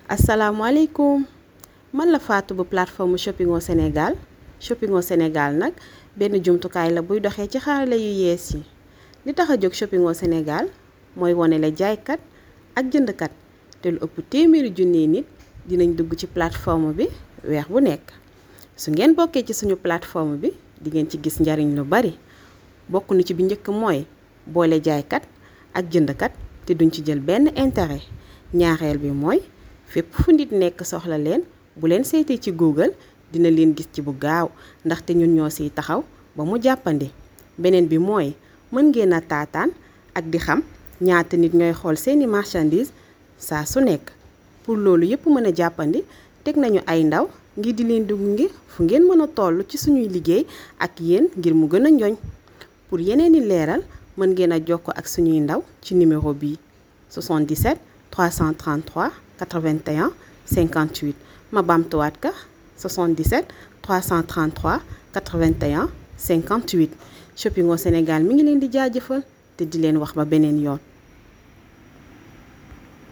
asalaamaaleykum man la Fatou bu plateforme shopping au Sénégal shopping au Sénégal nag benn jumtukaay la buy doxee ci xarala yu yees yi li tax a jóg shopping au Sénégal mooy wane la jaaykat ak jëndkat te lu ëpp téeméeri junniy nit dinañ dugg ci plateforme bi weer bu nekk su ngeen bokkee ci suñu plateforme bi di ngeen ci gis njariñ lu bari bokk na ci bi njëkk mooy boole jaaykat ak jëndkat te duñ ci jël benn intérêt ñaareel bi mooy fépp fu nit nekk soxla leen bu leen seetee ci Google dina leen gis ci bu gaaw ndaxte ñun ñoo siy taxaw ba mu jàppandi beneen bi mooy mën ngeen a taataan ak di xam ñaata nit ñooy xool seeni marchandise saa su nekk pour loolu yépp mën a jàppandi teg nañu ay ndaw ngir di leen dugg ngi fu ngeen mën a toll ci suñuy liggéey ak yéen ngir mu gën a njoñ pour yeneeni leeral mën ngeen a jokkoo ak suñuy ndaw ci numéro bii 77 333 81 58 ma baamtuwaat ka 77 333 81 58 shopping au Sénégal mi ngi leen di jaajëfal te di leen wax ba beneen yoon